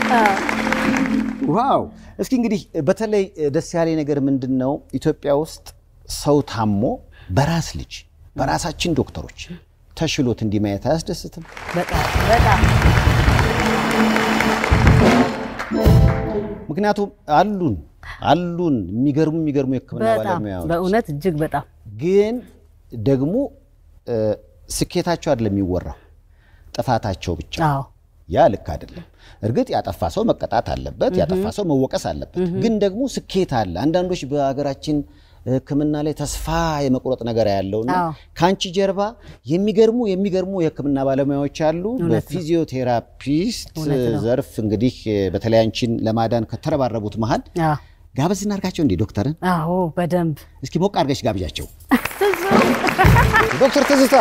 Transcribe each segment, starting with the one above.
ዋው! እስኪ እንግዲህ በተለይ ደስ ያለ ነገር ምንድን ነው? ኢትዮጵያ ውስጥ ሰው ታሞ በራስ ልጅ በራሳችን ዶክተሮች ተሽሎት እንዲህ ማየት አያስደስትም? በጣም በጣም ምክንያቱም አሉን አሉን የሚገርሙ የሚገርሙ የሕክምና በጣም ባለሙያዎች በእውነት እጅግ በጣም ግን ደግሞ እ፣ ስኬታቸው አይደለም የሚወራው ጥፋታቸው ብቻ አዎ ያ ልክ አይደለም። እርግጥ ያጠፋ ሰው መቀጣት አለበት፣ ያጠፋ ሰው መወቀስ አለበት። ግን ደግሞ ስኬት አለ። አንዳንዶች በሀገራችን ሕክምና ላይ ተስፋ የመቁረጥ ነገር ያለውና አዎ። ከአንቺ ጀርባ የሚገርሙ የሚገርሙ የሕክምና ባለሙያዎች አሉ። እውነት ነው። በፊዚዮቴራፒስት እውነት ነው። ዘርፍ እንግዲህ በተለይ አንቺን ለማዳን ከተረባረቡት መሀል አዎ ጋበዝ እናድርጋቸው እንዴ ዶክተርን አዎ በደንብ እስኪ ሞቅ አድርገሽ ጋብዣቸው። ዶክተር ትዝታ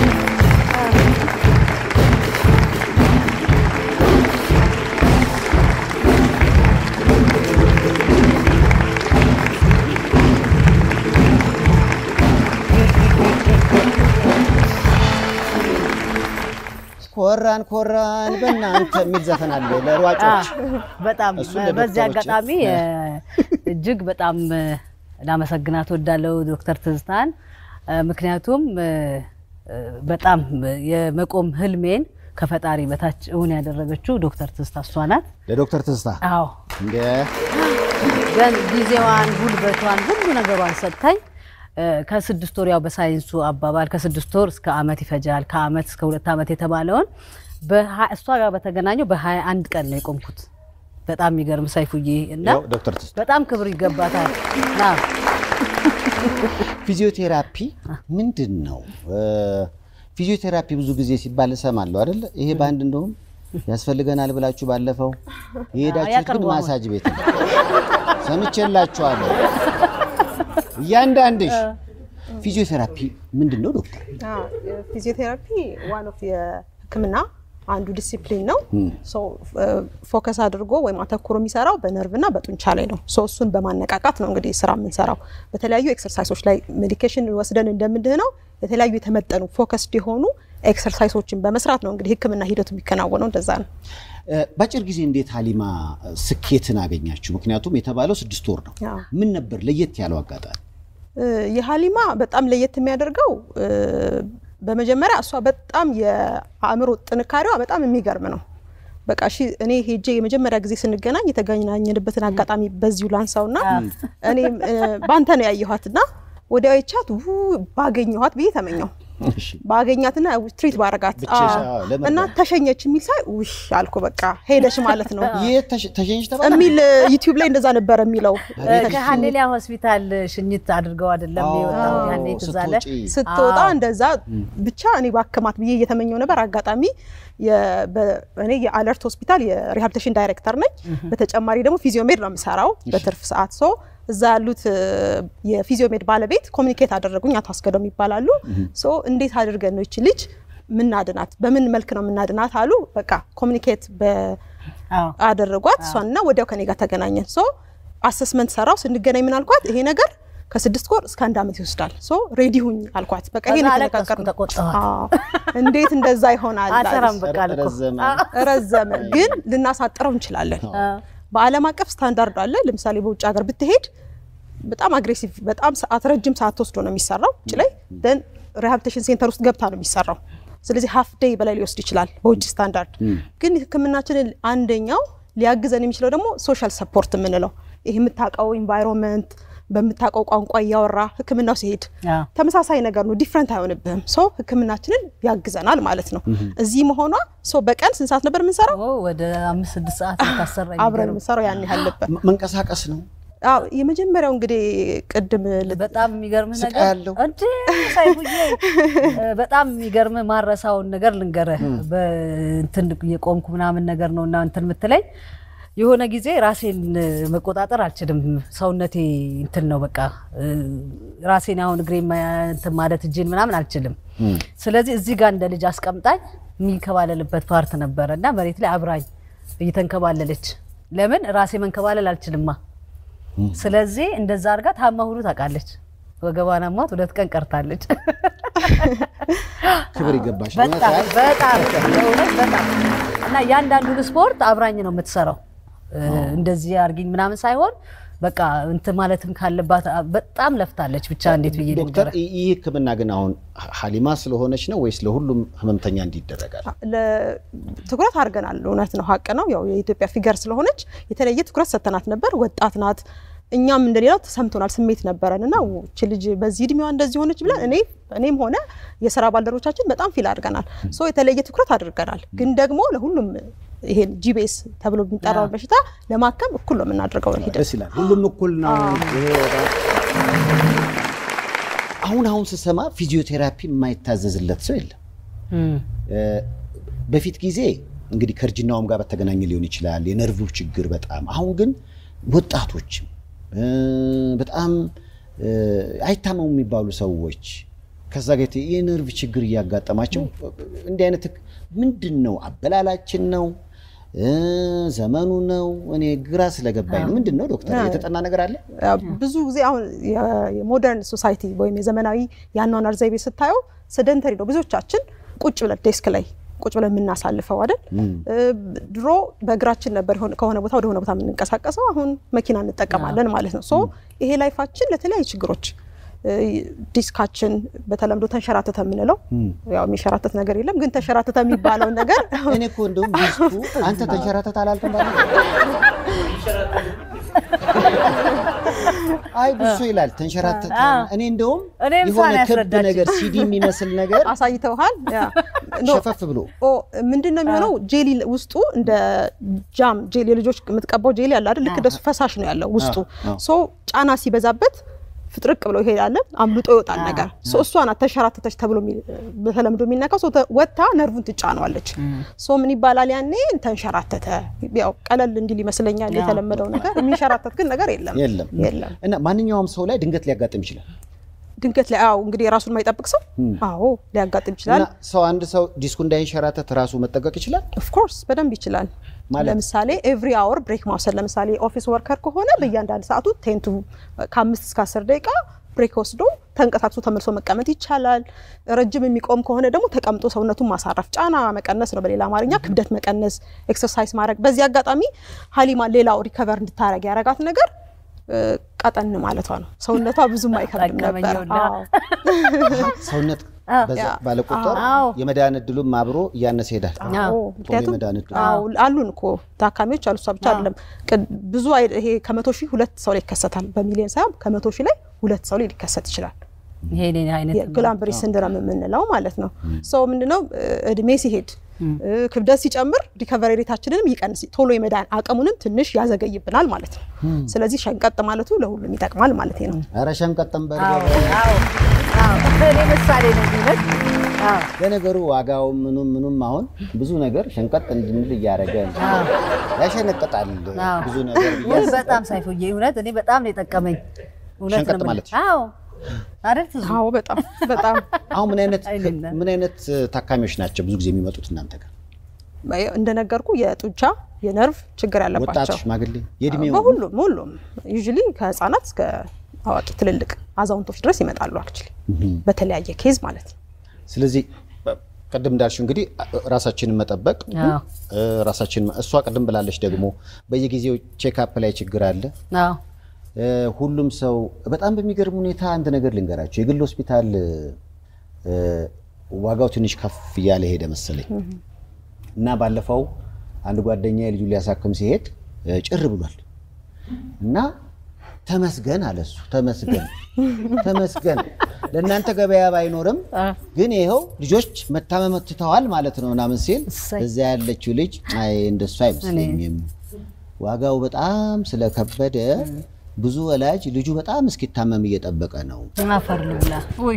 ኮራን ኮራን በእናንተ የሚል ዘፈን አለ ለሯጮች። በጣም እሱን በዚህ ለዶክተሮች አጋጣሚ እ፣ እጅግ በጣም እ፣ ላመሰግናት ወዳለው ዶክተር ትዝታን እ፣ ምክንያቱም እ፣ እ፣ በጣም የመቆም ህልሜን ከፈጣሪ በታች እውን ያደረገችው ዶክተር ትዝታ እሷ ናት። ለዶክተር ትዝታ አዎ እንደ ግን ጊዜዋን ጉልበቷን ሁሉ ነገሯን ሰጥታኝ እ፣ ከስድስት ወር ያው በሳይንሱ አባባል ከስድስት ወር እስከ አመት ይፈጃል ከአመት እስከ ሁለት አመት የተባለውን በሀ- እሷ ጋር በተገናኘው በሀያ አንድ ቀን ነው የቆምኩት። በጣም የሚገርም ሰይፉዬ እና ያው ዶክተር ትዝታ በጣም ክብር ይገባታል። ና ፊዚዮቴራፒ ምንድን ነው? እ፣ ፊዚዮቴራፒ ብዙ ጊዜ ሲባል እሰማለሁ አይደለ? ይሄ በአንድ እንደውም ያስፈልገናል ብላችሁ ባለፈው የሄዳችሁት ግን ያቀርበዋል። ማሳጅ ቤት ነው። ሰምቼላችኋለሁ። እያንዳንድሽ ፊዚዮቴራፒ ምንድን ነው ዶክተር? ፊዚዮቴራፒ ዋን ኦፍ የሕክምና አንዱ ዲሲፕሊን ነው። ፎከስ አድርጎ ወይም አተኩሮ የሚሰራው በነርቭና በጡንቻ ላይ ነው። ሶ እሱን በማነቃቃት ነው እንግዲህ ስራ የምንሰራው። በተለያዩ ኤክሰርሳይሶች ላይ ሜዲኬሽን ወስደን እንደምንድነው የተለያዩ የተመጠኑ ፎከስድ የሆኑ ኤክሰርሳይሶችን በመስራት ነው እንግዲህ ሕክምና ሂደቱ የሚከናወነው። እንደዛ ነው። እ፣ በአጭር ጊዜ እንዴት ሀሊማ ስኬትን አገኛችሁ? ምክንያቱም የተባለው ስድስት ወር ነው። አዎ። ምን ነበር ለየት ያለው አጋጣሚ? እ፣ የሀሊማ በጣም ለየት የሚያደርገው እ፣ በመጀመሪያ እሷ በጣም የአእምሮ ጥንካሬዋ በጣም የሚገርም ነው። በቃ እሺ እኔ ሄጄ የመጀመሪያ ጊዜ ስንገናኝ የተገናኘንበትን አጋጣሚ በዚሁ ላንሳውና እኔም እ፣ ባንተ ነው ያየኋትና ወዲያው ይቻት ባገኘኋት ብዬ ተመኘው እሺ። ባገኛትና ትሪት ባረጋት ብቻሽ፣ አዎ። አዎ፣ ለመርዳት። እና ተሸኘች የሚል ሳይ ውሽ አልኩ። በቃ ሄደሽ ማለት ነው የት ተሸ- ተሸኝሽ ተባለ? የሚል ዩቲዩብ ላይ እንደዛ ነበረ የሚለው ከሀሌሊያ ሆስፒታል ሽኝት አድርገው አይደለም አዎ፣ የወጣው ያኔ ትዝ አለ። ስትወጪ። ስትወጣ አዎ። እንደዛ ብቻ እኔ ባክማት ብዬ እየተመኘው ነበር። አጋጣሚ የ- በ- እኔ የአለርት ሆስፒታል የሪሃብሊቴሽን ዳይሬክተር ነኝ። በተጨማሪ ደግሞ ፊዚዮሜድ ነው የምሰራው በትርፍ ሰዓት ሶ እዛ ያሉት እ፣ የፊዚዮሜድ ባለቤት ኮሚኒኬት አደረጉኝ። አቶ አስገደው ይባላሉ። ሶ እንዴት አድርገን ነው ይች ልጅ ምናድናት፣ በምን መልክ ነው ምናድናት አሉ። በቃ ኮሚኒኬት አዎ አደረጓት እሷንና ወዲያው ከኔ ጋር ተገናኘን። ሶ አሰስመንት ሰራው። ስንገናኝ ምን አልኳት፣ ይሄ ነገር ከስድስት ወር እስከ አንድ ዓመት ይወስዳል። ሶ ሬዲ ሁኝ አልኳት። በቃ ይሄን ከዛ የተነጋገር አለቀስኩ፣ ተቆጣኋት። እንዴት እንደዛ ይሆናል አልሰራም አለች። በቃ አልኩ። ረዘመ። ረዘመ፣ ግን ልናሳጥረው እንችላለን። በዓለም አቀፍ ስታንዳርድ አለ። ለምሳሌ በውጭ ሀገር ብትሄድ በጣም አግሬሲቭ በጣም ሰዓት ረጅም ሰዓት ተወስዶ ነው የሚሰራው ውጭ ላይ ደን ሪሃብሊቴሽን ሴንተር ውስጥ ገብታ ነው የሚሰራው። ስለዚህ ሀፍ ዴይ በላይ ሊወስድ ይችላል በውጭ ስታንዳርድ። ግን ሕክምናችንን አንደኛው ሊያግዘን የሚችለው ደግሞ ሶሻል ሰፖርት የምንለው ይህ የምታውቀው ኢንቫይሮንመንት በምታውቀው ቋንቋ እያወራ ሕክምናው ሲሄድ አዎ። ተመሳሳይ ነገር ነው፣ ዲፍረንት አይሆንብህም። ሶ ሕክምናችንን ያግዘናል ማለት ነው። እዚህ መሆኗ ሶ በቀን ስንት ሰዓት ነበር የምንሰራው? ኦ፣ ወደ አምስት ስድስት ሰዓት ታሰራ አብረን የምንሰራው ያን ያህል ነበር። መ- መንቀሳቀስ ነው። አዎ የመጀመሪያው እንግዲህ ቅድም ል- በጣም የሚገርም ስቃይ ነገር አለው። እንዴ ሳይቡዬ እ፣ በጣም የሚገርም ማረሳውን ነገር ልንገርህ። በእንትን የቆምኩ ምናምን ነገር ነው እና እንትን የምትለኝ የሆነ ጊዜ ራሴን መቆጣጠር አልችልም። ሰውነቴ እንትን ነው በቃ እ፣ ራሴን አሁን እግሬ እንትን ማለት እጄን ምናምን አልችልም። ስለዚህ እዚህ ጋር እንደ ልጅ አስቀምጣኝ የሚንከባለልበት ፓርት ነበረ እና መሬት ላይ አብራኝ እየተንከባለለች ለምን ራሴ መንከባለል አልችልማ። ስለዚህ እንደዛ አድርጋ ታማ ሁሉ ታውቃለች። ወገቧን አሟት ሁለት ቀን ቀርታለች። ክብር ይገባሻል። በጣም በጣም በእውነት በጣም እና እያንዳንዱን ስፖርት አብራኝ ነው የምትሰራው። እንደዚህ አርጊኝ ምናምን ሳይሆን በቃ እንትን ማለትም ካለባት በጣም ለፍታለች። ብቻ እንዴት ብዬ ዶክተር ልንገርህ? ይህ ህክምና ግን አሁን ሀሊማ ስለሆነች ነው ወይስ ለሁሉም ህመምተኛ እንዲደረጋል? ለ- ትኩረት አድርገናል። እውነት ነው፣ ሀቅ ነው። ያው የኢትዮጵያ ፊገር ስለሆነች የተለየ ትኩረት ሰተናት ነበር። ወጣት ናት። እኛም እንደሌላው ተሰምቶናል፣ ስሜት ነበረን እና እቺ ልጅ በዚህ እድሜዋ እንደዚህ ሆነች ብለን እኔ እኔም ሆነ የስራ ባልደረቦቻችን በጣም ፊል አድርገናል። ሶ የተለየ ትኩረት አድርገናል። ግን ደግሞ ለሁሉም ይሄን ጂቤስ ተብሎ የሚጠራውን በሽታ ለማከም እኩል ነው የምናደርገው ሂደት ደስ ይላል። ሁሉም እኩል ነው። ይሄ በጣም- አሁን አሁን ስሰማ ፊዚዮቴራፒ የማይታዘዝለት ሰው የለም። እም፣ በፊት ጊዜ እንግዲህ ከእርጅናውም ጋር በተገናኘ ሊሆን ይችላል የነርቭ ችግር በጣም አሁን ግን ወጣቶችም እ፣ በጣም እ፣ አይታመሙ የሚባሉ ሰዎች ከዛ ጋር የተ- የነርቭ ችግር እያጋጠማቸው እንዲህ አይነት ህክ- ምንድን ነው አበላላችን ነው እ፣ ዘመኑ ነው እኔ ግራ ስለገባኝ ነው ምንድን ነው ዶክተር የተጠና ነገር አለ ብዙ ጊዜ አሁን የ- የሞደርን ሶሳይቲ ወይም የዘመናዊ የአኗኗር ዘይቤ ስታየው ሰደንተሪ ነው። ብዙዎቻችን ቁጭ ብለን ዴስክ ላይ ቁጭ ብለን የምናሳልፈው አይደል? እ፣ ድሮ በእግራችን ነበር የሆነ- ከሆነ ቦታ ወደ ሆነ ቦታ የምንንቀሳቀሰው፣ አሁን መኪና እንጠቀማለን ማለት ነው። ሶ ይሄ ላይፋችን ለተለያዩ ችግሮች እ፣ ዲስካችን በተለምዶ ተንሸራተተ የምንለው ያው የሚሸራተት ነገር የለም፣ ግን ተንሸራተተ የሚባለውን ነገር እኔ እኮ እንደውም ዲስኩ አንተ ተንሸራተት አላልክም ባለ አይ ብዙ ይላል ተንሸራተት እኔ እንደውም እኔም የሆነ ሳን ክብ ያስረዳችኝ። ነገር ሲዲ የሚመስል ነገር አሳይተውሃል። ያ ኖ፣ ሸፈፍ ብሎ ኦ ምንድን ነው የሚሆነው? ጄሊ ውስጡ እንደ ጃም ጄሊ የልጆች የምትቀባው ጄሊ አለ አይደል? ልክ እንደሱ ፈሳሽ ነው ያለው ውስጡ። አዎ። ሶ ጫና ሲበዛበት ፍጥርቅ ብሎ ይሄዳለን፣ አምልጦ ይወጣል ነገር። ሶ እሷ ናት ተንሸራተተች ተብሎ የሚ- በተለምዶ የሚነካው። ሶ ተ- ወጥታ ነርቭን ትጫነዋለች። ሶ ምን ይባላል ያኔ ተንሸራተተ። ያው ቀለል እንዲል ይመስለኛል የተለመደው ነገር። የሚንሸራተት ግን ነገር የለም የለም የለም። እና ማንኛውም ሰው ላይ ድንገት ሊያጋጥም ይችላል ድንገት ላይ አዎ እንግዲህ የራሱን የማይጠብቅ ሰው አዎ ሊያጋጥም ይችላል። እና ሰው አንድ ሰው ዲስኩ እንዳይንሸራተት ራሱ መጠቀቅ ይችላል ኦፍኮርስ በደንብ ይችላል። ማለት? ለምሳሌ ኤቭሪ አወር ብሬክ ማውሰድ። ለምሳሌ ኦፊስ ወርከር ከሆነ በእያንዳንድ ሰዓቱ ቴንቱ ከአምስት እስከ አስር ደቂቃ ብሬክ ወስዶ ተንቀሳቅሶ ተመልሶ መቀመጥ ይቻላል። ረጅም የሚቆም ከሆነ ደግሞ ተቀምጦ ሰውነቱን ማሳረፍ፣ ጫና መቀነስ ነው በሌላ አማርኛ ክብደት መቀነስ፣ ኤክሰርሳይዝ ማድረግ። በዚህ አጋጣሚ ሀሊማ ሌላው ሪከቨር እንድታረግ ያረጋት ነገር እ፣ ቀጠን ማለቷ ነው። ሰውነቷ ብዙም አይከብድም ጠቀመኝ ነበር። ይኸውልህ። አዎ። ሰውነት በዛ ያ። ባለ ቁጥር አዎ። የመዳን እድሉም አብሮ እያነሰ ይሄዳል አዎ፣ ቶሎ ምክንያቱም የመዳን እድሉ አዎ አሉን እኮ ታካሚዎች አሉ። እሷ ብቻ አይደለም ቅድ- ብዙ አይ- ይሄ ከመቶ ሺህ ሁለት ሰው ላይ ይከሰታል። በሚሊዮን ሳይሆን ከመቶ ሺህ ላይ ሁለት ሰው ላይ ሊከሰት ይችላል። ይሄ እኔ አይነት የግላምብሪ ሲንድረም የምንለው ማለት ነው። ሰው ምንድነው እ፣ እድሜ ሲሄድ እ፣ ክብደት ሲጨምር ሪከቨሪ ሬታችንንም ይቀንስ ቶሎ የመዳን አቅሙንም ትንሽ ያዘገይብናል ማለት ነው። ስለዚህ ሸንቀጥ ማለቱ ለሁሉም ይጠቅማል ማለት ነው። ኧረ ሸንቀጥም በር አዎ አዎ አዎ እኔ ምሳሌ ነው የሚለት አዎ ለነገሩ ዋጋው ምኑም ምኑም አሁን ብዙ ነገር ሸንቀጥ እንድንል እያደረገ ያሸነቀጣል አዎ። ብዙ ነገር ብዬ ውይ በጣም ሳይፎዬ እውነት እኔ በጣም ነው የጠቀመኝ። እውነት ነው ሸንቀጥ የምልህ። ማለት? አዎ አይደል ትዙ? አዎ በጣም በጣም አሁን ምን አይነት አይደለም። ምን አይነት ታካሚዎች ናቸው ብዙ ጊዜ የሚመጡት እናንተ ጋር? እንደነገርኩ የጡንቻ የነርቭ ችግር ወጣት፣ ያለባቸው ሽማግሌ፣ የእድሜው በሁሉም ሁሉም ዩዥሊ ከህፃናት እስከ አዋቂ ትልልቅ አዛውንቶች ድረስ ይመጣሉ። አክቹሊ በተለያየ ኬዝ ማለት ነው። ስለዚህ ቅድም እንዳልሽው እንግዲህ ራሳችንን መጠበቅ አዎ እ፣ ራሳችንን እሷ ቅድም ብላለች ደግሞ በየጊዜው ቼክአፕ ላይ ችግር አለ። አዎ እ፣ ሁሉም ሰው በጣም በሚገርም ሁኔታ አንድ ነገር ልንገራቸው፣ የግል ሆስፒታል እ፣ ዋጋው ትንሽ ከፍ እያለ ሄደ መሰለኝ እና ባለፈው አንድ ጓደኛ ልጁ ሊያሳክም ሲሄድ እ፣ ጭር ብሏል እና ተመስገን አለ እሱ ተመስገን ተመስገን ለእናንተ ገበያ ባይኖርም ግን ይኸው ልጆች መታመም ትተዋል ማለት ነው ምናምን ሲል እሰይ። እዛ ያለችው ልጅ አይ እንደሱ አይመስለኝም ዋጋው በጣም ስለከበደ ብዙ ወላጅ ልጁ በጣም እስኪታመም እየጠበቀ ነው። አፈር ልብላ። ውይ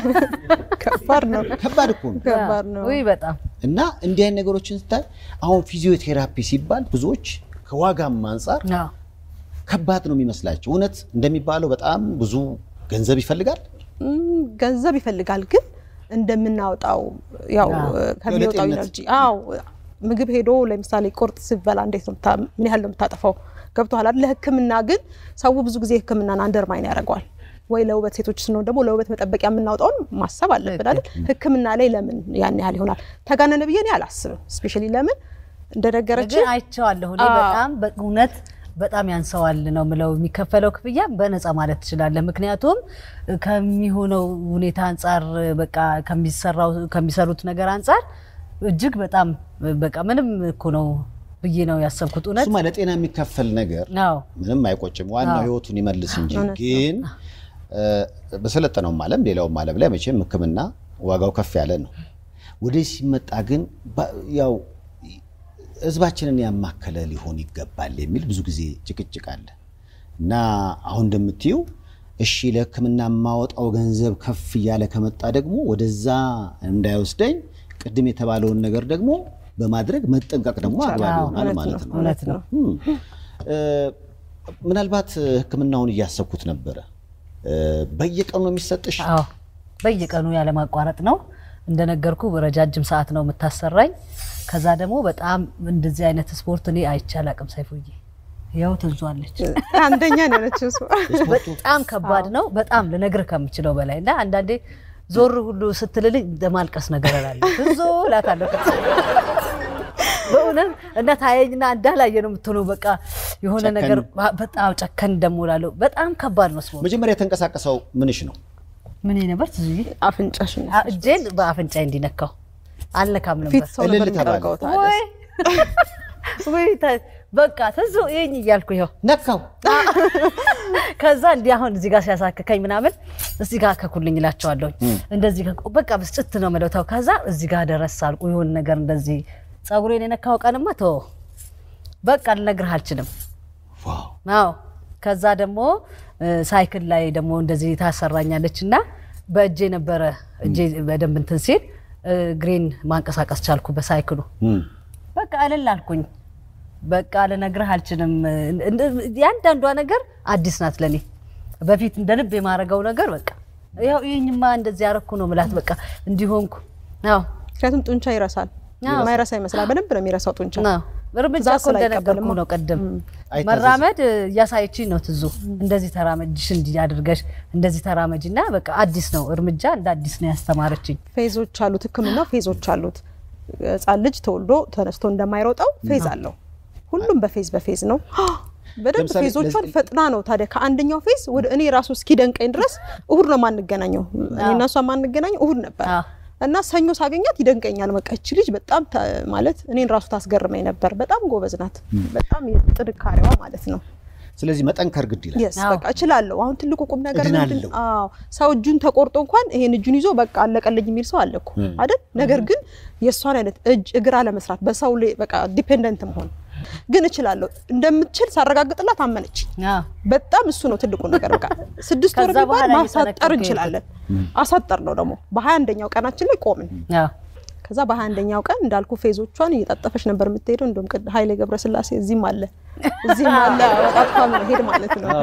ከባድ ነው፣ ከባድ እኮ ነው። ከባድ ነው። ውይ በጣም እና እንዲህ አይነት ነገሮችን ስታይ አሁን ፊዚዮቴራፒ ሲባል ብዙዎች ከዋጋም አንጻር አዎ ከባድ ነው የሚመስላቸው። እውነት እንደሚባለው በጣም ብዙ ገንዘብ ይፈልጋል። ም፣ ገንዘብ ይፈልጋል ግን እንደምናወጣው ያው ከሚወጣው ለጤንነት። ኢነርጂ አዎ ምግብ ሄዶ ለምሳሌ ቁርጥ ሲበላ እንዴት ነው የምታ- ምን ያህል ነው የምታጠፋው ገብቶሃል አይደል ለህክምና ግን ሰው ብዙ ጊዜ ህክምናን አንደርማይን ያደርገዋል ወይ ለውበት ሴቶች ስንሆን ደግሞ ለውበት መጠበቂያ የምናወጣውን ማሰብ አለብን አይደል ህክምና ላይ ለምን ያን ያህል ይሆናል ተጋነነ ብዬ እኔ አላስብም ስፔሻሊ ለምን እንደነገረች ግን አይቼዋለሁ እኔ አዎ። በጣም በእውነት በጣም ያንሰዋል ነው ምለው። የሚከፈለው ክፍያ በነፃ ማለት ትችላለህ። ምክንያቱም ከሚሆነው ሁኔታ አንጻር በቃ ከሚሰራው ከሚሰሩት ነገር አንጻር እጅግ በጣም በቃ ምንም እኮ ነው ብዬ ነው ያሰብኩት። እውነት እሱማ ለጤና የሚከፈል ነገር አዎ ምንም አይቆጭም። ዋናው አዎ። ህይወቱን ይመልስ እንጂ እውነት ነው። ግን እ፣ በሰለጠነውም ዓለም ሌላውም ዓለም ላይ መቼም ሕክምና ዋጋው ከፍ ያለ ነው። ወደዚህ ሲመጣ ግን ባ- ያው ህዝባችንን ያማከለ ሊሆን ይገባል የሚል ብዙ ጊዜ ጭቅጭቅ አለ እና አሁን እንደምትዩ እሺ ለሕክምና የማወጣው ገንዘብ ከፍ እያለ ከመጣ ደግሞ ወደዛ እንዳይወስደኝ ቅድም የተባለውን ነገር ደግሞ በማድረግ መጠንቀቅ ደግሞ አግባብ አዎ፣ ይሆናል እውነት ማለት ነው፣ ነው። እውነት ነው። እም፣ እ፣ ምናልባት ህክምናውን እያሰብኩት ነበረ። እ፣ በየቀኑ ነው የሚሰጥሽ? አዎ በየቀኑ ያለማቋረጥ ነው እንደነገርኩ ረጃጅም ሰዓት ነው የምታሰራኝ። ከዛ ደግሞ በጣም እንደዚህ አይነት ስፖርት እኔ አይቼ አላቅም። ሰይፉዬ ያው ትዟለች። አንደኛ ነው ያለችው እሱ። በጣም ከባድ ነው። በጣም ልነግርህ ከምችለው በላይ እና አንዳንዴ ዞር ሁሉ ስትልልኝ እንደማልቀስ ነገር እላለሁ። ብዙ እላታለሁ በእውነት እና ታየኝና እንዳላየ ነው የምትሆነው። በቃ የሆነ ጨከን። ነገር በጣም ጨከን ደግሞ እላለሁ። በጣም ከባድ ነው ስፖርት። መጀመሪያ የተንቀሳቀሰው ምንሽ ነው? ምን ነበር ትዙዬ? አፍንጫሽ ነው አ- እጄን በአፍንጫ እንዲነካው አልነካም ነበር። ፊት ሰው ነበር እልል ተባለ። የሚጠርገው ታዲያ። ወይ ወይ ተ- በቃ ትዙ ይሄኝ እያልኩ ይኸው ነካው። ከዛ እንዲህ አሁን እዚህ ጋር ሲያሳክከኝ ምናምን እዚህ ጋር ከኩልኝ እላቸዋለሁኝ። እንደዚህ ከ- በቃ ብስጭት ነው የምለው ተው። ከዛ እዚህ ጋር ደረስ አልኩ የሆነ ነገር እንደዚህ ፀጉሬን የነካው ቀንማ ተወው በቃ ልነግርህ አልችልም። ዋው አዎ ከዛ ደግሞ እ፣ ሳይክል ላይ ደግሞ እንደዚህ ታሰራኛለች እና በእጄ ነበረ እጄ በደንብ እንትን ሲል እ፣ እግሬን ማንቀሳቀስ ቻልኩ በሳይክሉ። እም፣ በቃ እልል አልኩኝ። በቃ ልነግርህ አልችልም። እንደ- ያንዳንዷ ነገር አዲስ ናት ለኔ። በፊት እንደ ልብ የማረገው ነገር በቃ ያው ይህኝማ እንደዚህ ያረኩ ነው ምላት በቃ እንዲሆንኩ አዎ ምክንያቱም ጡንቻ ይረሳል። አዎ። ማይረሳ ይመስላል። በደንብ ነው የሚረሳው ጡንቻ። አዎ። እርምጃ ትእዛዝ እኮ እንደነገርኩ ስላይቀበልማ። ነው ቅድም አይታዘዝም። መራመድ እያሳየችኝ ነው ትዙ እንደዚህ ተራመጅሽ እንዲህ አድርገሽ እንደዚህ ተራመጅ እና በቃ አዲስ ነው እርምጃ እንደ አዲስ ነው ያስተማረችኝ ፌዞች አሉት። ሕክምናው ፌዞች አሉት። ሕፃን ልጅ ተወልዶ ተነስቶ እንደማይሮጠው ፌዝ አለው። ሁሉም በፌዝ በፌዝ ነው። በደንብ ለምሳሌ ፌዞቿን ለዚህ- ፈጥና ነው ታዲያ ከአንደኛው ፌዝ ወደ እኔ ራሱ እስኪደንቀኝ ድረስ እሁድ ነው ማንገናኘው። እኔ እና እሷ ማንገናኘው እሁድ ነበር አዎ። እና ሰኞ ሳገኛት ይደንቀኛል። በቃ እቺ ልጅ በጣም ታ- ማለት እኔን ራሱ ታስገርመኝ ነበር። በጣም ጎበዝ ናት። በጣም የጥንካሬዋ ማለት ነው። ስለዚህ መጠንከር ግድ ይላል። የስ አዎ። በቃ እችላለሁ። አሁን ትልቁ ቁም ነገር እድናለሁ። ምንድን አዎ ሰው እጁን ተቆርጦ እንኳን ይሄን እጁን ይዞ በቃ አለቀልኝ የሚል ሰው አለ እኮ አይደል? ነገር ግን የእሷን አይነት እጅ እግር አለመስራት በሰው ላይ በቃ ዲፔንደንት መሆን ግን እችላለሁ እንደምትችል ሳረጋግጥላት አመነች። አዎ። በጣም እሱ ነው ትልቁ ነገር። በቃ ስድስት ወር ከዛ ቢባል በኋላ ማሳጠር እየጠነከርኩ እንችላለን። አሳጠር ነው ደግሞ በሀያ አንደኛው ቀናችን ላይ ቆምን። አዎ። ከዛ በሀያ አንደኛው ቀን እንዳልኩ ፌዞቿን እየጣጠፈች ነበር የምትሄደው። እንደውም ቅድ ኃይሌ ገብረስላሴ እዚህም አለ እዚህም አለ ወጣቷ ሄድ ማለት ነው።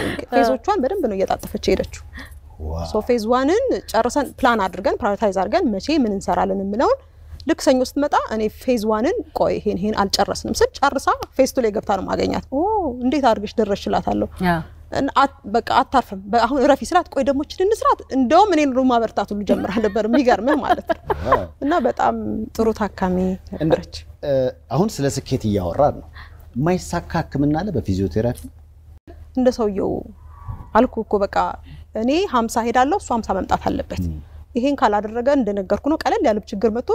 ፌዞቿን በደንብ ነው እየጣጠፈች ሄደችው። ዋው ሶ ፌዝ ዋንን ጨርሰን ፕላን አድርገን ፕራዮሪታይዝ አድርገን መቼ ምን እንሰራለን የምለውን ልክ ሰኞ ስትመጣ እኔ ፌዝ ዋንን ቆይ ይሄን ይሄን አልጨረስንም ስል ጨርሳ ፌዝ ቱ ላይ ገብታ ነው ማገኛት። ኦ እንዴት አድርገሽ ደረስሽ እላታለሁ። አዎ። እና አት- በቃ አታርፍም። በ- አሁን እረፊ ስላት ቆይ ደግሞ ችን እንስራት። እንደውም እኔን ሩማ በርታት ሁሉ ጀምራ ነበር። የሚገርምህ ማለት ነው። ዋው። እና በጣም ጥሩ ታካሚ ነበረች። እ፣ አሁን ስለ ስኬት እያወራን ነው። የማይሳካ ህክምና አለ በፊዚዮቴራፒ? እንደ ሰውየው አልኩ እኮ በቃ እኔ ሀምሳ ሄዳለሁ እሱ ሀምሳ መምጣት አለበት። ይሄን ካላደረገ እንደነገርኩ ነው ቀለል ያለ ችግር መጥቶ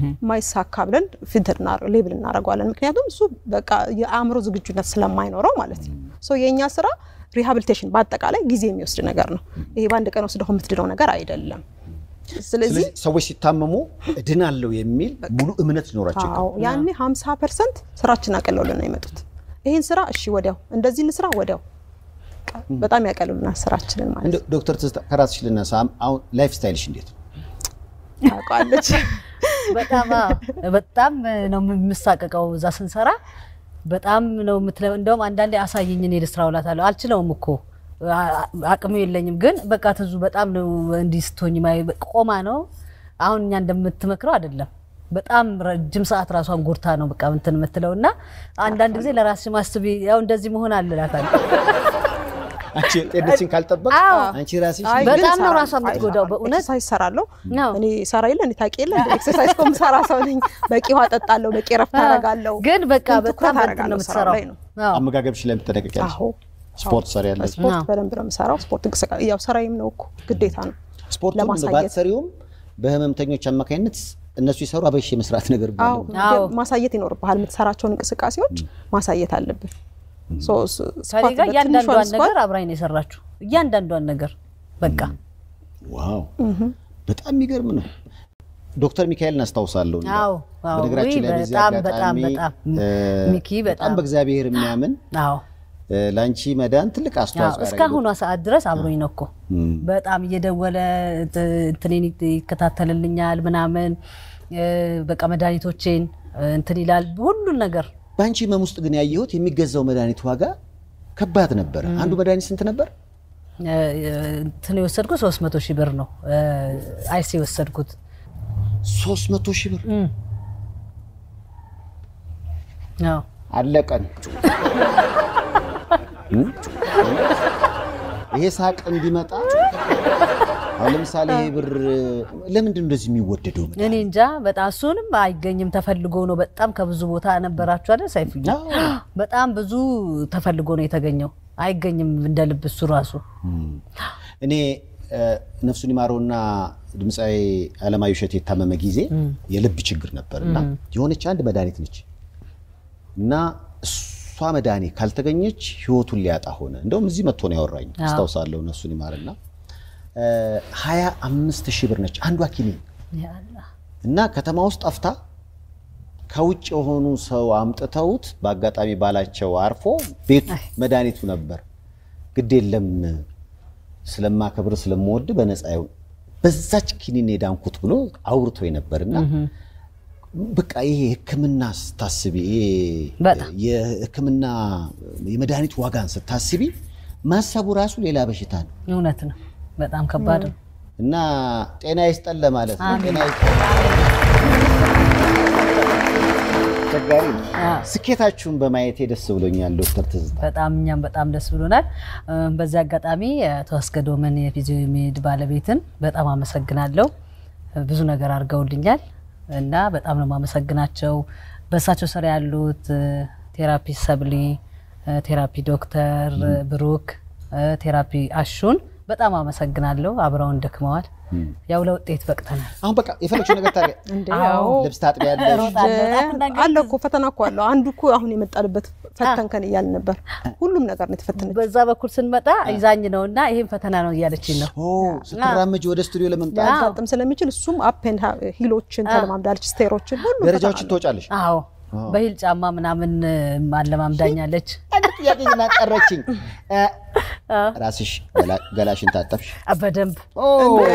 ማይሳካ ብለን ፊልተር ሌብል እናደርገዋለን። ምክንያቱም እሱ በቃ የአእምሮ ዝግጁነት ስለማይኖረው ማለት ነው። ሶ የእኛ ስራ ሪሃብሊቴሽን በአጠቃላይ ጊዜ የሚወስድ ነገር ነው። ይሄ በአንድ ቀን ወስደው የምትድነው ነገር አይደለም። ስለዚህ ስለዚህ ሰዎች ሲታመሙ እድናለሁ የሚል ሙሉ እምነት ሊኖራቸው አዎ ይገባል። ያኔ 50 ፐርሰንት ስራችን አቀለውልን ነው የመጡት። ይህን ስራ እሺ ወዲያው እንደዚህ እንስራ ወዲያው በቃ በጣም ያቀልሉናል ስራችንን ማለት እንደው ዶክተር ትዝታ ከራስሽ ልነሳ። አሁን ላይፍ ስታይልሽ እንዴት ነው? ታውቃለች። በጣም አዎ፣ በጣም ነው የምሳቀቀው እዛ ስንሰራ በጣም ነው የምትለው። እንደውም አንዳንዴ አሳየኝ እኔ ልስራ እላታለሁ። አልችለውም እኮ አ- አቅሙ የለኝም። ግን በቃ ትዙ በጣም ነው እንዲህ ስትሆኝ ማየ- ቆማ ነው አሁን እኛ እንደምትመክረው አይደለም። በጣም ረጅም ሰዓት ራሷን ጎርታ ነው በቃ እንትን የምትለው እና አንዳንድ ጊዜ ለራስሽ ማስቢ ያው እንደዚህ መሆን አለ እላታለሁ። አንቺ ጤንነትሽን ካልጠበቅ አዎ። አንቺ ራስሽ አይ በጣም ግን ነው እሰራለሁ። ራሷን የምትጎዳው አይ፣ በእውነት። ኤክሰርሳይዝ እሰራለሁ። አዎ። እኔ ሰራ የለ እኔ ታውቂ የለ እንደ ኤክሰርሳይዝ እኮ የምሰራ ሰው ነኝ። በቂ ውሃ ጠጣለሁ፣ በቂ ረፍት አደርጋለሁ። ግን በቃ ግን በጣም ትኩረት በእንትን ነው አደርጋለሁ ስራው የምትሰራው። ላይ ነው። አዎ። አመጋገብሽ ላይ የምትጠነቀቂያለሽ? አዎ ስፖርት ትሰሪያለሽ? ስፖርት አዎ። በደንብ ነው የምሰራው። ስፖርት እንቅስቃሴ ያው ስራዬም ነው እኮ ግዴታ ነው። ስፖርቱን ለማሳየት ባትሰሪውም በህመምተኞች አማካኝነት እነሱ ይሰሩ አበሽ የመስራት ነገር አዎ ቢሆን አዎ። ማሳየት ይኖርብሃል። የምትሰራቸውን እንቅስቃሴዎች ማሳየት አለብን። ሶ ስ- ከኔ ስኳት ጋር በትንሿ እያንዳንዷን ስኳት ነገር አብራኝ ነው የሰራችው። እያንዳንዷን ነገር በቃ ዋው በጣም የሚገርም ነው። ዶክተር ሚካኤልን አስታውሳለሁ። እንደው አዎ፣ አዎ። በነገራችን ላይ ውይ፣ በዚህ በጣም አጋጣሚ በጣም እ፣ ሚኪ በጣም በጣም በእግዚአብሔር የሚያምን አዎ እ፣ ለአንቺ መዳን ትልቅ አዎ፣ አስተዋጽኦ ያደረገ እስካሁኗ ሰዓት ድረስ አብሮኝ ነው እኮ እም፣ በጣም እየደወለ ት- እንትኔን ይት- ይከታተልልኛል ምናምን እ፣ በቃ መድኃኒቶቼን እ፣ እንትን ይላል ሁሉን ነገር በአንቺ ህመም ውስጥ ግን ያየሁት የሚገዛው መድኃኒት ዋጋ ከባድ ነበረ። አንዱ መድኃኒት ስንት ነበር? እ፣ እንትን የወሰድኩት ሶስት መቶ ሺህ ብር ነው እ፣ አይሲ የወሰድኩት ሶስት መቶ ሺህ ብር እም። አዎ አለቀን። እም? ይሄ ሳቅ እንዲመጣ አሁን ለምሳሌ ይሄ ብር ለምንድን ነው እንደዚህ የሚወደደው? እኔ እንጃ በጣም እሱንም አይገኝም ተፈልጎ ነው። በጣም ከብዙ ቦታ ነበራችሁ አይደል ሰይፉዬ? አዎ። በጣም ብዙ ተፈልጎ ነው የተገኘው። አይገኝም እንደ ልብ እሱ ራሱ እኔ እ፣ ነፍሱን ይማረውና ድምፃዊ አለማየሁ እሸቴ የታመመ ጊዜ የልብ ችግር ነበር እና የሆነች አንድ መድኃኒት ነች እና እሷ መድኃኒት ካልተገኘች ህይወቱን ሊያጣ ሆነ። እንደውም እዚህ መጥቶ ነው ያወራኝ አስታውሳለሁ። ነፍሱን ይማርና ሀያ አምስት ሺህ ብር ነች አንዷ ኪኒን ያ አላህ። እና ከተማ ውስጥ ጠፍታ ከውጭ የሆኑ ሰው አምጥተውት በአጋጣሚ ባላቸው አርፎ ቤቱ መድኃኒቱ ነበር። ግድ የለም ስለማከብር ስለምወድ በነፃ ይሁን በዛች ኪኒን የዳንኩት ብሎ አውርቶ ነበርና በቃ ይሄ ሕክምና ስታስቢ ይሄ በጣም። የሕክምና የመድኃኒት ዋጋን ስታስቢ ማሰቡ ራሱ ሌላ በሽታ ነው እውነት ነው። በጣም ከባድ ነው። እና ጤና ይስጠን ለማለት ነው። ጤና ይስጠን። አስቸጋሪ ነው። አዎ። ስኬታችሁን በማየቴ ደስ ብሎኛል ዶክተር ትዝታ። በጣም እኛም በጣም ደስ ብሎናል። እ፣ በዚህ አጋጣሚ አቶ አስገዶመን የፊዚዮሜድ ባለቤትን በጣም አመሰግናለሁ። እ፣ ብዙ ነገር አድርገውልኛል እና በጣም ነው የማመሰግናቸው። በእሳቸው ስር ያሉት እ፣ ቴራፒ ሰብሊ፣ እ፣ ቴራፒ ዶክተር እ፣ ብሩክ፣ እ፣ ቴራፒ አሹን በጣም አመሰግናለሁ። አብረውን ደክመዋል። ያው ለውጤት በቅተናል። አሁን በቃ የፈለግሽው ነገር ታዲያ እንደ አዎ። ያው ልብስ ታጥቢያለሽ፣ አለ እኮ ፈተና እኮ አለው። አንዱ እኮ አሁን የመጣንበት ፈተንከን እያልን ነበር። ሁሉም ነገር ነው የተፈተነች። በዛ በኩል ስንመጣ ይዛኝ ነው እና ይሄም ፈተና ነው እያለችኝ ነው። ኦ ስትራመጅ ወደ ስቱዲዮ ለመምጣት ሊያጋጥም ስለሚችል እሱም አፕን ሂሎችን ተለማምዳለች፣ ስቴሮችን ሁሉ ደረጃዎችን ትወጫለሽ። አዎ በሂል ጫማ ምናምን ማለማምዳኛለች። አንድ ጥያቄ ግን አቀረችኝ። እ፣ ራስሽ ገላ- ገላሽን ታጠብሽ? በደንብ ኦ፣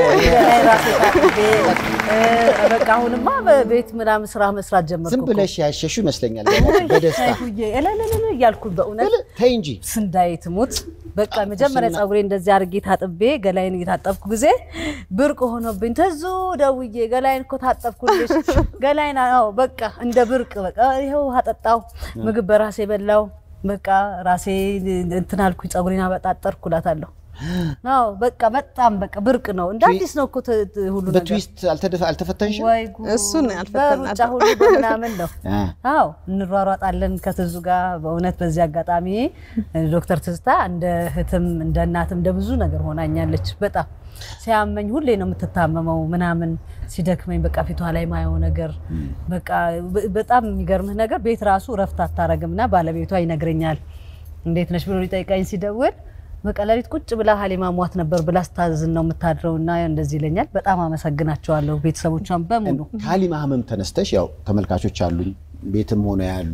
ራሴ ታጥቤ እ፣ በቃ አሁንማ በቤት ምናምን ስራ መስራት ጀመርኩ ዝም እኮ። ብለሽ ያሸሹ ይመስለኛል ገላሽ በደስታ ሳይፉዬ እለለለለ እያልኩኝ በእውነት ተይ እንጂ ስንዳይ ትሙት በቃ መጀመሪያ ፀጉሬ እንደዚህ አድርጌ ታጥቤ ገላይን እየታጠብኩ ጊዜ ብርቅ ሆኖብኝ ተዙ ደውዬ ገላይን እኮ ታጠብኩልሽ ገላይን አዎ በቃ እንደ ብርቅ በቃ ይኸው ውሃ ጠጣሁ ምግብ በራሴ በላው በቃ ራሴ እንትን አልኩኝ ፀጉሬን አበጣጠርኩ እላታለሁ አዎ በቃ በጣም በቃ ብርቅ ነው እንደ አዲስ ነው እኮ ት- ት- ሁሉ ነገር በትዊስት አልተደፈ አልተፈተንሽም? ወይ ጉድ! እሱን ያልፈተናት። በሩጫ ሁሉ በምናምን ነው አ፣ አዎ እንሯሯጣለን ከትዙ ጋር በእውነት በዚህ አጋጣሚ ዶክተር ትዝታ እንደ እህትም እንደ እናትም እንደ ብዙ ነገር ሆናኛለች። በጣም ሲያመኝ ሁሌ ነው የምትታመመው ምናምን ሲደክመኝ በቃ ፊቷ ላይ ማየው ነገር በቃ በ- በጣም የሚገርምህ ነገር ቤት ራሱ እረፍት አታረግም እና ባለቤቷ ይነግረኛል እንዴት ነሽ ብሎ ሊጠይቀኝ ሲደውል በቃ ሌሊት ቁጭ ብላ ሀሊማ ሟት ነበር ብላ ስታዝን ነው የምታድረው እና እንደዚህ ይለኛል። በጣም አመሰግናቸዋለሁ ቤተሰቦቿን በሙሉ ከሀሊማ ህመም ተነስተሽ ያው ተመልካቾች አሉኝ ቤትም ሆነ ያሉ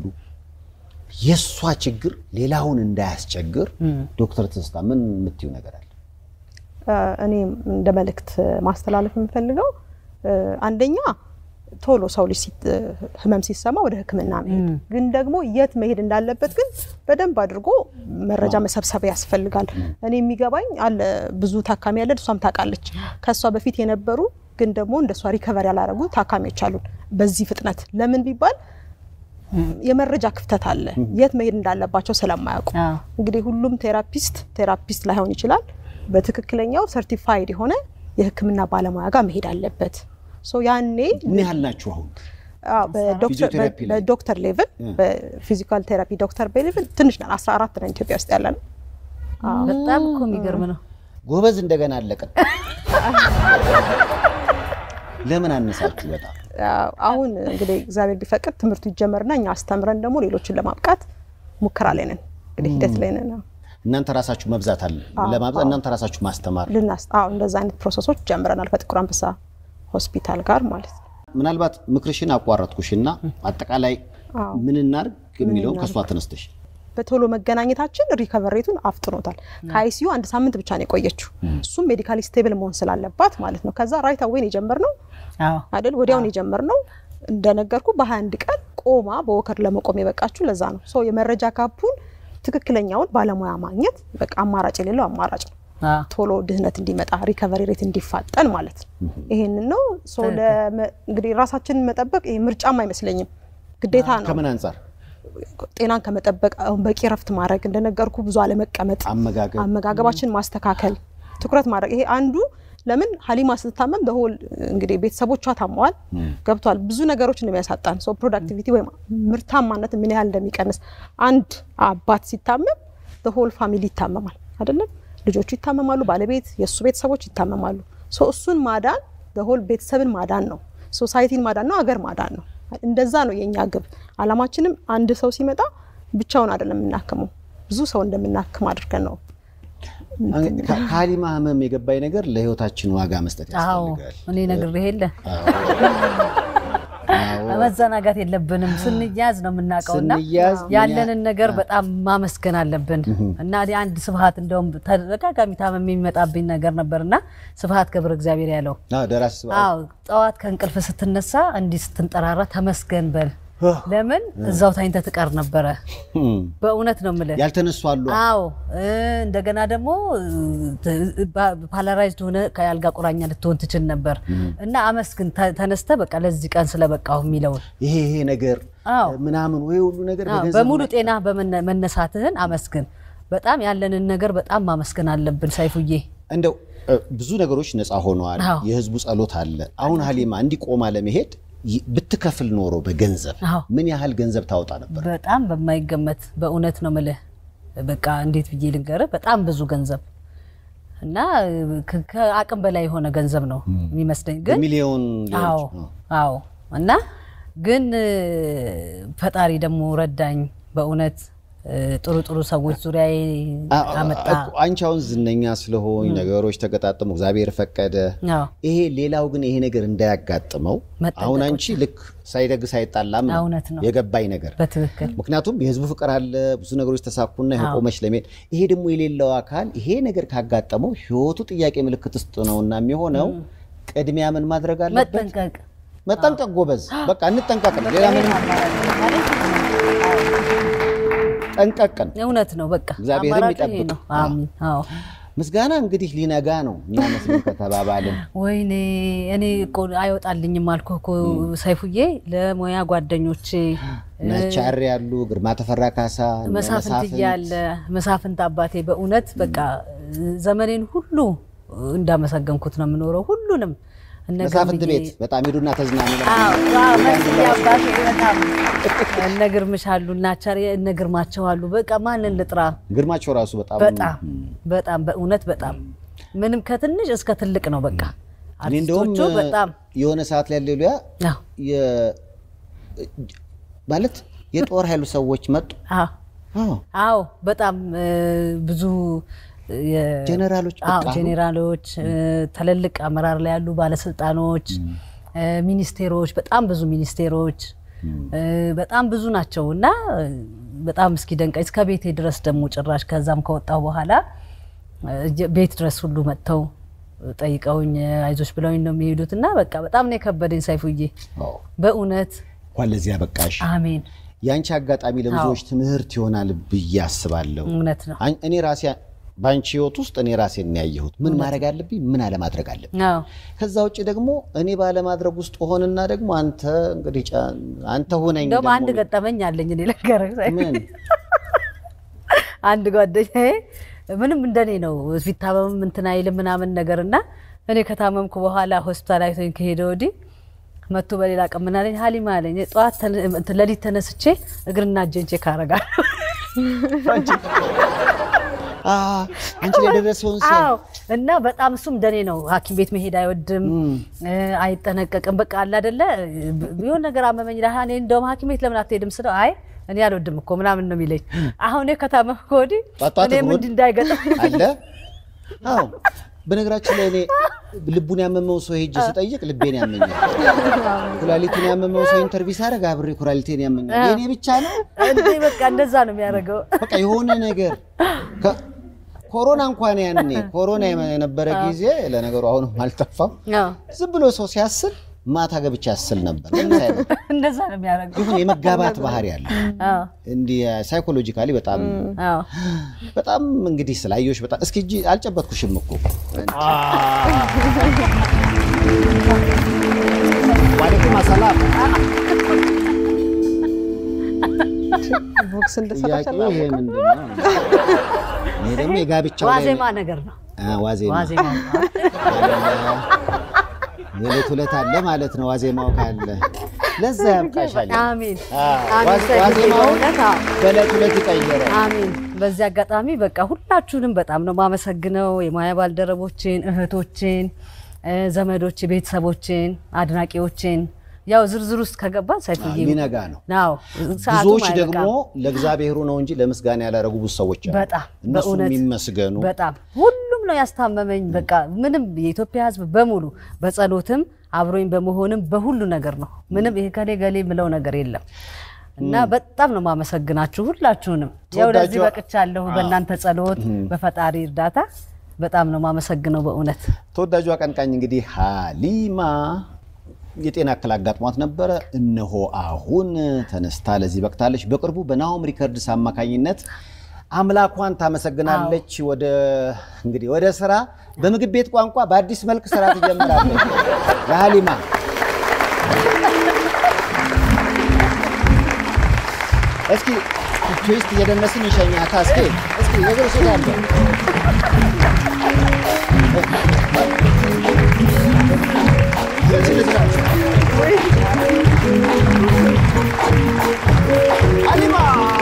የእሷ ችግር ሌላውን እንዳያስቸግር ዶክተር ትዝታ ምን የምትይው ነገር አለ? እኔ እንደ መልእክት ማስተላለፍ የምፈልገው እ፣ አንደኛ ቶሎ ሰው ልጅ ሲት- ህመም ሲሰማ ወደ ሕክምና መሄድ ግን ደግሞ የት መሄድ እንዳለበት ግን በደንብ አድርጎ መረጃ መሰብሰብ ያስፈልጋል። እኔ የሚገባኝ አለ ብዙ ታካሚ ያለን እሷም ታውቃለች። ከእሷ በፊት የነበሩ ግን ደግሞ እንደ እሷ ሪከቨር ያላረጉ ታካሚዎች አሉን በዚህ ፍጥነት ለምን ቢባል የመረጃ ክፍተት አለ። የት መሄድ እንዳለባቸው ስለማያውቁ አዎ። እንግዲህ ሁሉም ቴራፒስት ቴራፒስት ላይሆን ይችላል። በትክክለኛው ሰርቲፋይድ የሆነ የሕክምና ባለሙያ ጋር መሄድ አለበት። ሶ ያኔ ምን ያህል ናችሁ አሁን? አዎ፣ በዶክተር- ፊዚዮቴራፒ ላይ? በዶክተር ሌቭል በፊዚካል ቴራፒ ዶክተር ሌቭል ትንሽ ነን። 14 ነን ኢትዮጵያ ውስጥ ያለ ነው። በጣም እኮ የሚገርም ነው። ጎበዝ እንደገና አለቀን። ለምን አነሳችሁ? በጣም አዎ፣ አሁን እንግዲህ እግዚአብሔር ቢፈቅድ ትምህርቱ ይጀመርና እኛ አስተምረን ደግሞ ሌሎችን ለማብቃት ሙከራ ላይ ነን። እንግዲህ ሂደት ላይ ነን። አዎ። እናንተ ራሳችሁ መብዛት አለ ለማብዛት እናንተ ራሳችሁ ማስተማር ልናስ አዎ እንደዛ አይነት ፕሮሰሶች ጀምረናል ከጥቁር አንበሳ ሆስፒታል ጋር ማለት ነው። ምናልባት ምክርሽን አቋረጥኩሽና አጠቃላይ ምን እናርግ የሚለውን ከእሷ ተነስተሽ በቶሎ መገናኘታችን ሪከቨሬቱን አፍጥኖታል። ከአይሲዩ አንድ ሳምንት ብቻ ነው የቆየችው። እሱም ሜዲካሊ ስቴብል መሆን ስላለባት ማለት ነው። ከዛ ራይት አዌን የጀመርነው አዎ አይደል ወዲያውን የጀመርነው እንደነገርኩ በ21 ቀን ቆማ በወከር ለመቆም የበቃችሁ ለዛ ነው። ሶ የመረጃ ካፑን ትክክለኛውን ባለሙያ ማግኘት በቃ አማራጭ የሌለው አማራጭ ነው። አዎ ቶሎ ድህነት እንዲመጣ ሪከቨሪ ሬት እንዲፋጠን ማለት ነው። ይሄንን ነው ሶ ለመ- እንግዲህ ራሳችንን መጠበቅ ይሄ ምርጫም አይመስለኝም ግዴታ ነው። ከምን አንጻር ጤናን ከመጠበቅ አሁን በቂ ረፍት ማድረግ እንደነገርኩ ብዙ አለመቀመጥ፣ አመጋገብ አመጋገባችን ማስተካከል፣ ትኩረት ማድረግ ይሄ አንዱ ለምን ሀሊማ ስትታመም በሆል እንግዲህ ቤተሰቦቿ ታመዋል ገብቷል። ብዙ ነገሮች እንደሚያሳጣን ሶ ፕሮዳክቲቪቲ ወይም ምርታማነት ምን ያህል እንደሚቀንስ አንድ አባት ሲታመም በሆል ፋሚሊ ይታመማል አይደለም። ልጆቹ ይታመማሉ፣ ባለቤት የእሱ ቤተሰቦች ይታመማሉ። ሶ እሱን ማዳን በሆል ቤተሰብን ማዳን ነው፣ ሶሳይቲን ማዳን ነው፣ ሀገር ማዳን ነው። እንደዛ ነው የእኛ ግብ። አላማችንም አንድ ሰው ሲመጣ ብቻውን አይደለም የምናክመው ብዙ ሰው እንደምናክም አድርገን ነው ከ- ከሀሊማ ህመም የገባኝ ነገር ለህይወታችን ዋጋ መስጠት አዎ ያስፈልጋል። እኔ ነግሬህ የለ መዘናጋት የለብንም። ስንያዝ ነው የምናውቀውና ስንያዝ ምን ያለንን ነገር በጣም ማመስገን አለብን እና እኔ አንድ ስብሀት እንደውም ተደጋጋሚ ታመም የሚመጣብኝ ነገር ነበርና ስብሀት ገብረ እግዚአብሔር ያለው አዎ፣ ደራሲ ስብሐት አዎ ጠዋት ከእንቅልፍ ስትነሳ እንዲህ ስትንጠራራ ተመስገን በል። ለምን እዛው ታኝተ ትቀር ነበረ። እም፣ በእውነት ነው የምልህ። ያልተነሱ አሉ። አዎ እ፣ እንደገና ደግሞ ፓላራይዝድ ሆነ ከአልጋ ቁራኛ ልትሆን ትችል ነበር እና አመስግን ተ- ተነስተ በቃ ለዚህ ቀን ስለበቃሁ የሚለውን ይሄ ይሄ ነገር አዎ ምናምን ወይ ሁሉ ነገር አዎ፣ በገንዘብ በሙሉ ጤና በመነሳትህን አመስግን። በጣም ያለንን ነገር በጣም ማመስገን አለብን ሳይፉዬ። እንደው እ፣ ብዙ ነገሮች ነፃ ሆነዋል። አዎ። የህዝቡ ጸሎት አለ። አሁን ሀሊማ እንዲቆማ ለመሄድ ይ- ብትከፍል ኖሮ በገንዘብ አዎ። ምን ያህል ገንዘብ ታወጣ ነበር? በጣም በማይገመት በእውነት ነው ምልህ። በቃ እንዴት ብዬ ልንገርህ፣ በጣም ብዙ ገንዘብ እና ከ- ከአቅም በላይ የሆነ ገንዘብ ነው የሚመስለኝ ግን በሚሊዮን ሊሆን አዎ ይችላል። አዎ። እና ግን እ፣ ፈጣሪ ደግሞ ረዳኝ በእውነት እ፣ ጥሩ ጥሩ ሰዎች ዙሪያ አ- አመጣ። እኮ አንቺ አሁን ዝነኛ ስለሆኝ ነገሮች ተገጣጠሙ፣ እግዚአብሔር ፈቀደ። አዎ ይሄ ሌላው ግን ይሄ ነገር እንዳያጋጥመው መጠንቀቅ አሁን አንቺ ልክ ሳይደግ ሳይጣላም ነው እውነት ነው። የገባኝ ነገር በትክክል ምክንያቱም የህዝቡ ፍቅር አለ፣ ብዙ ነገሮች ተሳኩና ይሄ ቆመች ለመሄድ። ይሄ ደግሞ የሌለው አካል ይሄ ነገር ካጋጠመው ህይወቱ ጥያቄ ምልክት ውስጥ ነውና የሚሆነው ቅድሚያ ምን ማድረግ አለበት? መጠንቀቅ መጠንቀቅ። ጎበዝ፣ በቃ እንጠንቀቅ ነው። ሌላ ምንም ጠንቀቅን። እውነት ነው። በቃ እግዚአብሔርም አማራጩ ይሄ ይጠብቅ። ነው። አሜን። አዎ ምስጋና እንግዲህ ሊነጋ ነው የሚመስለው ከተባባልን ወይኔ እኔ እኮ አይወጣልኝም አልኩህ እኮ ሰይፉዬ። ለሙያ ጓደኞቼ ነቻሪ ያሉ ግርማ ተፈራ ካሳ እነ መሳፍንት እያለ መሳፍንት አባቴ በእውነት በቃ ዘመኔን ሁሉ እንዳመሰገንኩት ነው የምኖረው። ሁሉንም እነ መሳፍንት ገርምዬ- ቤት በጣም ሄዱና ተዝናኑ። አዎ፣ አዎ፣ መስዬ አባቴ በጣም እነ ግርምሽ አሉ እና ቻሪ እነ ግርማቸው አሉ። በቃ ማንን ልጥራ? ግርማቸው ራሱ በጣም በጣም በጣም በእውነት በጣም ምንም ከትንሽ እስከ ትልቅ ነው። በቃ እኔ እንደውም አርቲስቶቹ በጣም የሆነ ሰዓት ላይ ሌሉያ አዎ፣ ማለት የጦር ኃይሉ ሰዎች መጡ። አዎ፣ አዎ፣ አዎ በጣም እ፣ ብዙ የ- ጀነራሎች አዎ በቃ ጄኔራሎች እ፣ ትልልቅ አመራር ላይ ያሉ ባለስልጣኖች እ፣ ሚኒስቴሮች፣ በጣም ብዙ ሚኒስቴሮች እ፣ በጣም ብዙ ናቸው እና እ፣ በጣም እስኪ ደንቀኝ እስከ ቤቴ ድረስ ደግሞ ጭራሽ ከዛም ከወጣሁ በኋላ እ፣ ቤት ድረስ ሁሉ መጥተው ጠይቀውኝ አይዞች ብለውኝ ነው የሚሄዱት እና በቃ በጣም ነው የከበደኝ ሳይፉዬ አዎ። በእውነት እንኳን ለዚህ ያበቃሽ። አሜን። ያንቺ አጋጣሚ ለብዙዎች ትምህርት ይሆናል ብዬ አስባለሁ። እውነት ነው። አኝ- እኔ ራሴ በአንቺ ህይወት ውስጥ እኔ ራሴን ነው ያየሁት። ምን ማድረግ አለብኝ፣ ምን አለማድረግ አለብኝ። አዎ ከዛ ውጭ ደግሞ እኔ ባለማድረግ ውስጥ ሆንና ደግሞ አንተ እንግዲህ ጫ- አንተ ሁነኝ እንደውም ደግሞ አንድ ገጠመኝ አለኝ እኔ ልንገርህ። ምን አንድ ጓደኛዬ ምንም እንደኔ ነው ቢታመምም እንትን አይልም ምናምን ነገር እና እኔ ከታመምኩ በኋላ ሆስፒታል አይቶኝ ከሄደ ወዲህ መጥቶ በሌላ ቀን ምን አለኝ ሀሊማ አለኝ ጠዋት ተነ- እንትን ሌሊት ተነስቼ እግርና እጄን ቼክ አደርጋለሁ። አ አንቺ ላይ የደረሰውን ሰው አዎ እና በጣም እሱም እንደኔ ነው። ሐኪም ቤት መሄድ አይወድም፣ እ፣ አይጠነቀቅም። በቃ አለ አይደለ የሆነ ነገር አመመኝ ይላል። እኔ እንደውም ሐኪም ቤት ለምን አትሄድም ስለው አይ እኔ አልወድም እኮ ምናምን ነው የሚለኝ። አሁን እኔ ከታመምኩ ወዲህ ጧት ጧት እኔም እሑድ እንዲህ እንዳይገጥም አለ። አዎ በነገራችን ላይ እኔ ልቡን ያመመው ሰው ሄጄ ስጠይቅ ልቤን ያመኛል። ኩላሊቱን ያመመው ሰው ኢንተርቪው ሳደርግ አብሬ ኩላሊቴን ያመኛል። የኔ ብቻ ነው እንዴ በቃ እንደዛ ነው የሚያደርገው። በቃ የሆነ ነገር ከ- ኮሮና እንኳን ያኔ ኮሮና የነበረ ጊዜ ለነገሩ አሁንም አልጠፋም። አዎ ዝም ብሎ ሰው ሲያስል ማታ ገብቼ ያስል ነበር። እንደዛ ነው የሚያደርገው። ይሁን የመጋባት ባህሪ አለ። አዎ እንዲህ ሳይኮሎጂካሊ በጣም አዎ በጣም እንግዲህ ስላየሁሽ በጣም እስኪ እጅ አልጨበጥኩሽም እኮ ዋሌኩም ሰላም። ቦክስ እንደሰራች ጥያቄው ይሄ ምንድን ነው? እኔ ደግሞ የጋብቻው ላይ ዋዜማ ነገር ነው። አ፣ ዋዜማ ዋዜማ የዕለት ዕለት አለ ማለት ነው። ዋዜማው ካለ ለዛ ያብቃሻል። አሜን አ፣ አሜን። ዋዜ- ሰይፉ ዋዜማውን በእውነት አዎ። በዕለት ዕለት ይቀይራል። አሜን። በዚህ አጋጣሚ በቃ ሁላችሁንም በጣም ነው ማመሰግነው። የሙያ ባልደረቦችን፣ እህቶችን፣ እ፣ ዘመዶች፣ ቤተሰቦችን፣ አድናቂዎችን ያው ዝርዝር ውስጥ ከገባን ሰይፉዬ ሊነጋ ነው። ናው ሰዓቱም ብዙዎች አይበቃም። ደግሞ ለእግዚአብሔሩ ነው እንጂ ለምስጋና ያላረጉ ብዙ ሰዎች አሉ። በጣም እነሱ በእውነት የሚመስገኑ በጣም ሁሉም ነው ያስታመመኝ። በቃ ምንም የኢትዮጵያ ሕዝብ በሙሉ በጸሎትም አብሮኝ በመሆንም በሁሉ ነገር ነው። ምንም ይሄ ከሌ ገሌ ምለው ነገር የለም እና በጣም ነው ማመሰግናችሁ ሁላችሁንም። ያው ለዚህ ተወዳጇ- በቅቻለሁ በእናንተ ጸሎት፣ በፈጣሪ እርዳታ በጣም ነው ማመሰግነው በእውነት ተወዳጁ አቀንቃኝ እንግዲህ ሀሊማ የጤና እክል አጋጥሟት ነበረ። እነሆ አሁን ተነስታ ለዚህ በቅታለች። በቅርቡ በናሆም ሪከርድስ አማካኝነት አምላኳን ታመሰግናለች። ወደ እንግዲህ ወደ ስራ በምግብ ቤት ቋንቋ በአዲስ መልክ ስራ ትጀምራለች። ለሀሊማ እስኪ ትዊስት እየደነስን ይሸኛታ። እስኪ እስኪ ነገር ስላለ ሀሊማ